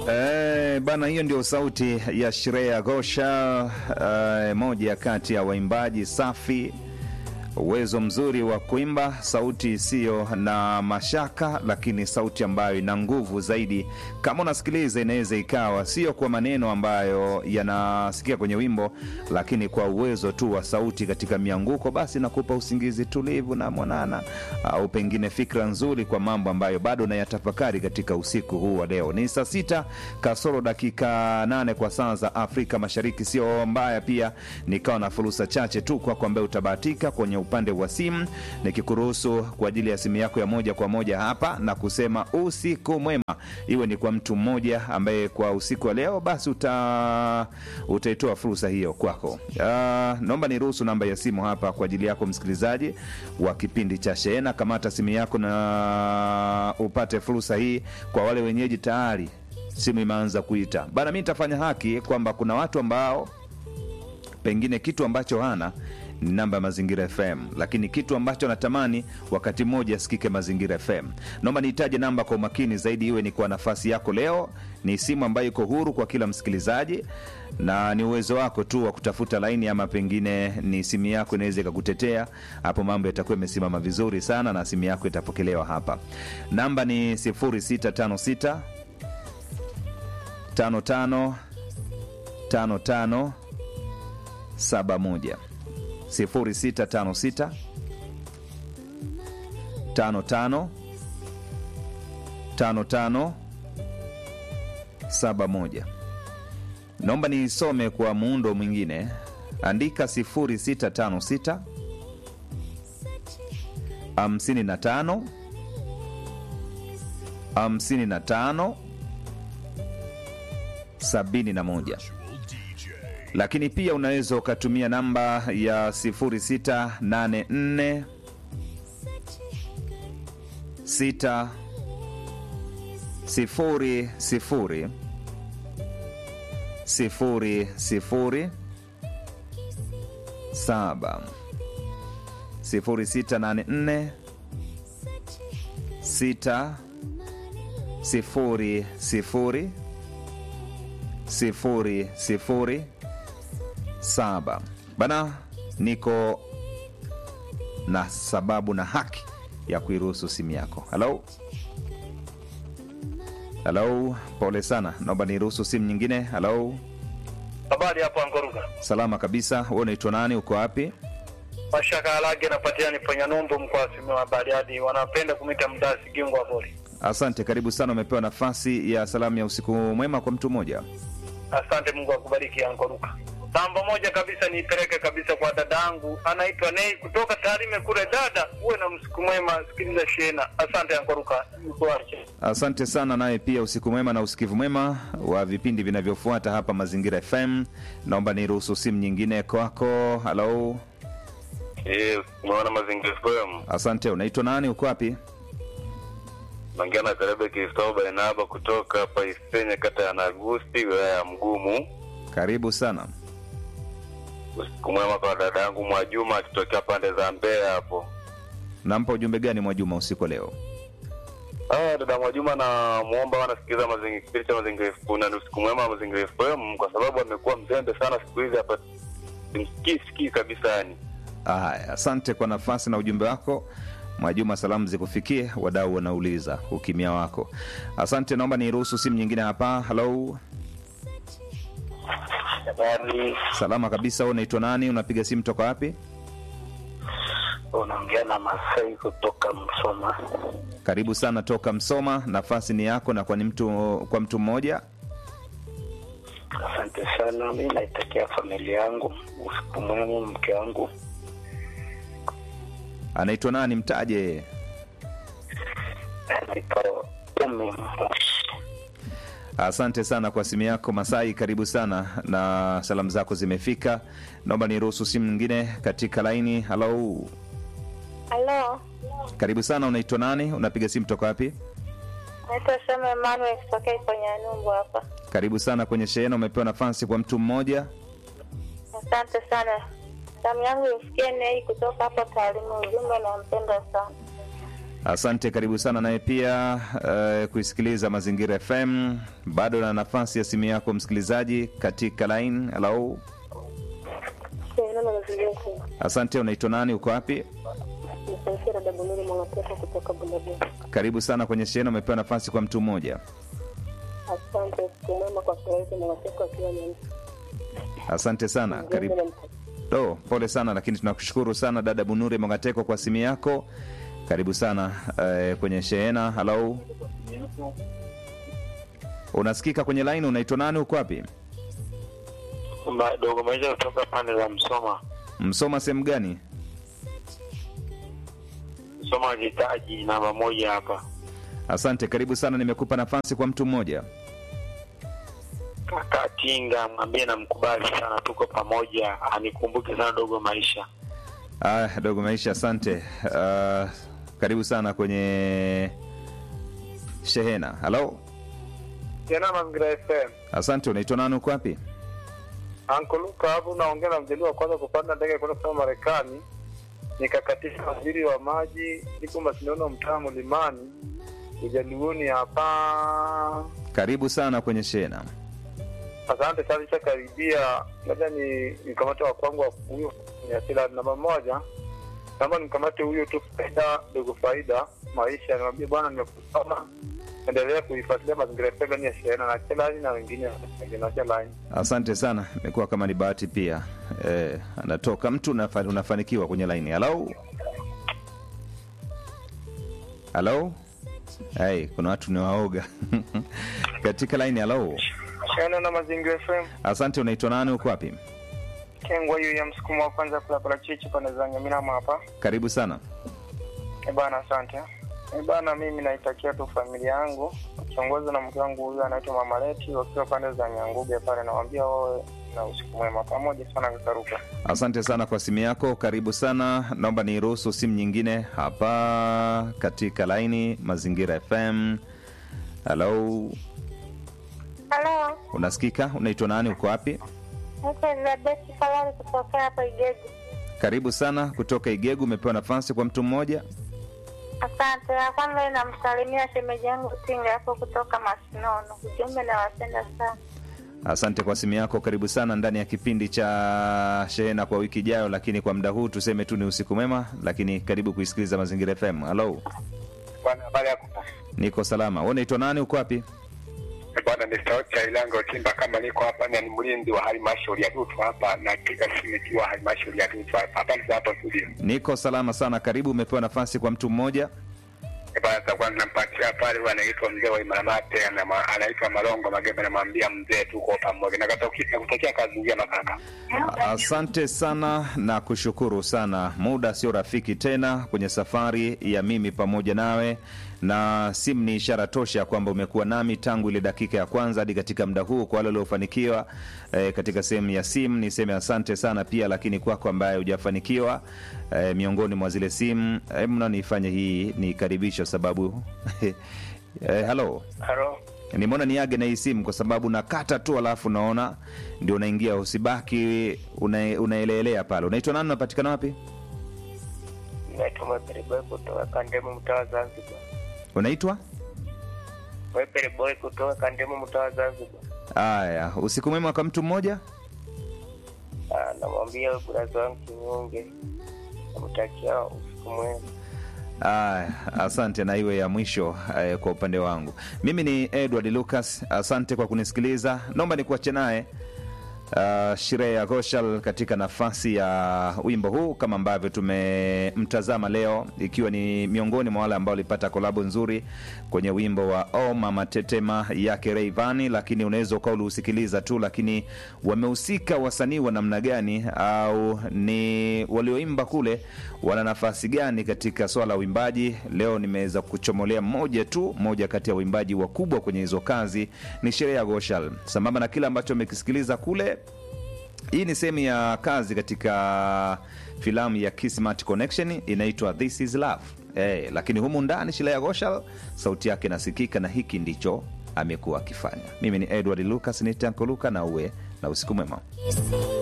Eh, bana, hiyo ndio sauti ya Shreya Ghosha, eh, moja kati ya waimbaji safi, uwezo mzuri wa kuimba, sauti isiyo na mashaka, lakini sauti ambayo ina nguvu zaidi. Kama unasikiliza, inaweza ikawa sio kwa maneno ambayo yanasikia kwenye wimbo, lakini kwa uwezo tu wa sauti katika mianguko, basi nakupa usingizi tulivu na mwanana, au pengine fikra nzuri kwa mambo ambayo bado nayatafakari katika usiku huu wa leo. Ni saa sita kasoro dakika nane kwa saa za Afrika Mashariki, sio mbaya. Pia nikawa na fursa chache tu kwako ambaye utabahatika kwenye upande wa simu, nikikuruhusu kwa ajili ya simu yako ya moja kwa moja hapa na kusema usiku mwema, iwe ni kwa mtu mmoja ambaye kwa usiku wa leo basi uta utaitoa fursa hiyo kwako. Uh, naomba niruhusu namba ya simu hapa kwa ajili yako msikilizaji wa kipindi cha Sheena. Kamata simu yako na upate fursa hii. Kwa wale wenyeji tayari simu imeanza kuita bana, mi nitafanya haki kwamba kuna watu ambao pengine kitu ambacho hana ni namba ya Mazingira FM, lakini kitu ambacho natamani wakati mmoja asikike Mazingira FM. Naomba niitaje namba kwa umakini zaidi, iwe ni kwa nafasi yako leo. Ni simu ambayo iko huru kwa kila msikilizaji, na ni uwezo wako tu wa kutafuta laini, ama pengine ni simu yako inaweza ikakutetea hapo. Mambo yatakuwa yamesimama vizuri sana na simu yako itapokelewa hapa. Namba ni 0656 55 55 71 0656 55 55 71. Naomba niisome kwa muundo mwingine, andika 0656 55 55 71 lakini pia unaweza ukatumia namba ya 0684 6 sifuri sifuri sifuri sifuri saba sifuri sita nane nne sita sifuri sifuri sifuri sifuri saba bana, niko na sababu na haki ya kuiruhusu simu yako. Halo, halo, pole sana, naomba niruhusu simu nyingine. Halo, Habari hapo Angoruga. salama kabisa. Wewe unaitwa nani? Uko wapi? Mashaka Alage napatikana Ponya Numbu mkoa wa Simiyu wa Bariadi. Wanapenda kumita mdasi Gingo wa Bori. Asante, karibu sana. Umepewa nafasi ya salamu ya usiku mwema kwa mtu mmoja. Asante, Mungu akubariki Angoruga. Namba moja kabisa niipeleke kabisa kwa dadangu anaitwa Nei kutoka Tarime kule. Dada, uwe na msiku mwema, sikiliza shena. Asante Angoruga. Nikuache. Asante sana, naye pia usiku mwema na usikivu mwema wa vipindi vinavyofuata hapa Mazingira FM. Naomba niruhusu simu nyingine kwako. Halo, Eh, umeona Mazingira FM. asante. Unaitwa nani? Uko wapi? Naongea na Karebe Kristoba Inaba kutoka hapa Isenye, kata ya Nagusi, wilaya ya Mgumu. Karibu sana. Usiku mwema kwa dada yangu Mwajuma akitokea pande za Mbeya hapo. Nampa ujumbe gani Mwajuma usiku wa leo? Ah, dada Mwajuma na muomba wanasikiliza mazingira kipindi cha Mazingira FM na ni usiku mwema wa Mazingira FM kwa sababu amekuwa mzembe sana siku hizi hapa. Simsikii sikii kabisa yani. Haya, asante kwa nafasi na ujumbe wako Mwajuma. Salamu zikufikie, wadau wanauliza ukimya wako. Asante, naomba niruhusu simu nyingine hapa. Halo, Habari, salama kabisa. Wewe unaitwa nani? Unapiga simu toka wapi? unaongea na Masai kutoka Msoma. Karibu sana toka Msoma, nafasi ni yako na kwa ni mtu kwa mtu mmoja. Asante sana. Mi naitakia familia yangu usiku mwema, mke wangu Anaitwa nani? Mtaje. anaitwa Umi Asante sana kwa simu yako Masai, karibu sana na salamu zako zimefika. Naomba niruhusu simu nyingine katika laini. Halo, Halo, karibu sana. Unaitwa nani? Unapiga simu toka wapi? naitwa Shama Emmanuel kutokea Iponya Numbu hapa. Karibu sana kwenye shehena. Umepewa nafasi kwa mtu mmoja. Asante sana. Salamu yangu imfikie Nei kutoka hapo Taalimu. Ujumbe nampenda sana. Asante, karibu sana naye pia uh, kuisikiliza Mazingira FM. Bado na nafasi ya simu yako msikilizaji katika line. Hello, Tena na mazingira yetu. asante. Unaitwa nani? Uko wapi? Msafiri dada Bunuri Mwanateka kutoka Bulabia. Karibu sana kwenye shehena. Umepewa nafasi kwa mtu mmoja. Asante, siku mwema kwa Furahisha Mwanateka akiwa Nyamsa. Asante sana, karibu. Oh, pole sana lakini tunakushukuru sana dada Bunure Mongateko kwa simu yako. Karibu sana eh, kwenye shehena. Halo, unasikika kwenye line? Unaitwa nani? Uko wapi? Ma- dogo maisha kutoka pande za Msoma. Msoma sehemu gani? Msoma jitaji namba moja hapa. Asante, karibu sana. Nimekupa nafasi kwa mtu mmoja. Kaka Tinga mwambie namkubali sana, tuko pamoja, anikumbuke sana dogo maisha. Ah, dogo maisha, asante. Ah, karibu sana kwenye shehena. Halo, Tena Mazingira FM. asante. Unaitwa nani? Uko wapi? Anko Luka hapo naongea na mjaliwa wa kwanza kupanda ndege kwenda kusoma Marekani. Nikakatisha waziri wa maji, niko Masindano mtaa Mlimani. Ujaluoni hapa. Karibu sana kwenye shehena. Asante sana, ishakaribia. Labda ni mkamate wa kwangu wa huyo ni asila namba moja. Naomba nimkamate huyo tu faida dogo faida maisha, nimwambie bwana, nimekusoma endelea kuifuatilia mazingira FM ndani ya shehena na chelani na wengine na chelani. Asante sana, imekuwa kama ni bahati pia. Eh, anatoka mtu unafa, unafanikiwa kwenye laini. Halo, halo. Hey, kuna watu ni waoga katika laini. Halo, Shehena na mazingira FM asante. Unaitwa nani? Uko wapi? Kengwa hiyo ya msukumo wa kwanza kula parachichi pande za Nyaminama hapa. Karibu sana. E bana, asante. E bana, mimi naitakia tu familia yangu kiongozwa na mke wangu huyu anaitwa Mama Leti, wakiwa pande za Nyanguge pale, nawaambia wawe na usiku mwema pamoja sana kakaruka. Asante sana kwa simu yako, karibu sana. Naomba niruhusu simu nyingine hapa katika laini Mazingira FM. Halo, Halo, unasikika? Unaitwa nani? Uko wapi? niko Elizabeth Falari kutokea hapa Igegu. Karibu sana kutoka Igegu. Umepewa nafasi kwa mtu mmoja. Asante. Ya kwanza namsalimia shemeji yangu Tinga hapo kutoka Masinono. Ujumbe nawapenda sana. Asante kwa simu yako, karibu sana ndani ya kipindi cha shehena kwa wiki ijayo, lakini kwa muda huu tuseme tu ni usiku mwema, lakini karibu kuisikiliza Mazingira FM. Halo, Bwana, habari yako? niko salama. Wewe unaitwa nani? Uko wapi? Bwana, ni sauti ya Ilango Timba, kama niko hapa na ni mlinzi wa halmashauri ya Dutu hapa, napiga simu ikiwa halmashauri ya Dutu hapa. Habari za hapo studio? Niko salama sana, karibu. Umepewa nafasi kwa mtu mmoja. Eh, Bwana, sasa nampatia pale, huyu anaitwa mzee wa Imaramate, anama- anaitwa Malongo Magembe, namwambia mzee, tuko pamoja, nakutakia kazi njema kaka. Asante sana na kushukuru sana. Muda sio rafiki tena kwenye safari ya mimi pamoja nawe, na simu ni ishara tosha ya kwamba umekuwa nami tangu ile dakika ya kwanza hadi katika muda huu. Kwa wale waliofanikiwa eh, katika sehemu ya simu niseme asante sana pia, lakini kwako ambaye hujafanikiwa eh, miongoni mwa zile simu eh, mna nifanye hii nikaribisha sababu eh, halo Halo, nimeona niage na hii simu kwa sababu nakata tu alafu naona ndio unaingia usibaki una, unaeleelea pale unaitwa nani unapatikana wapi naitwa Mwepere Boy kutoka Kandemu mtaa wa Zanzibar. unaitwa Mwepere Boy kutoka Kandemu mtaa wa Zanzibar. haya usiku mwema kwa mtu mmoja Ah, namwambia buraza wangu Kinyunge, namtakia usiku mwema. Aya, asante na iwe ya mwisho eh, kwa upande wangu mimi ni edward lucas asante kwa kunisikiliza naomba nikuache naye uh, Shirea Goshal katika nafasi ya wimbo huu kama ambavyo tumemtazama leo, ikiwa ni miongoni mwa wale ambao walipata kolabo nzuri kwenye wimbo wa O Mama Tetema yake Rayvanny, lakini unaweza ukawa uliusikiliza tu, lakini wamehusika wasanii wa namna gani au ni walioimba kule wana nafasi gani katika swala la uimbaji? Leo nimeweza kuchomolea mmoja tu, moja kati ya uimbaji wakubwa kwenye hizo kazi ni Shirea Goshal, sambamba na kile ambacho umekisikiliza kule hii ni sehemu ya kazi katika filamu ya Kismat Connection inaitwa This is Love. Eh, lakini humu ndani Shilaya Goshal sauti yake inasikika na hiki ndicho amekuwa akifanya. Mimi ni Edward Lucas, ni Tanko Luka, na uwe na usiku mwema.